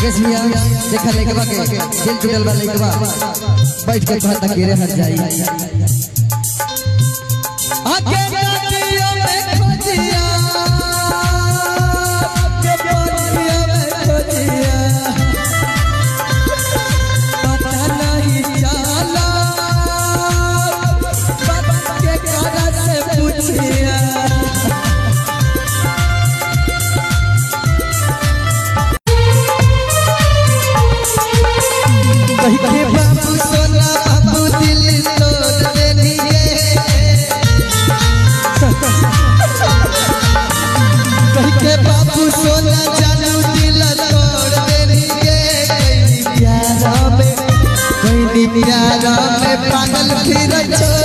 मुकेश भैया देखा लेके के दिल टूटल बा लेके बैठ के कहता के रे हट जाई आके नदियों में खोजिया के बोलियों में खोजिया पता नहीं चला बात के करा से पूछिया कही के बाबू सोना बाबू दिल तोड़ देनी कही के बाबू सोना जानू दिल तोड़ देनी कहीं प्यारा में कहीं प्यारा में पागल फिर छोड़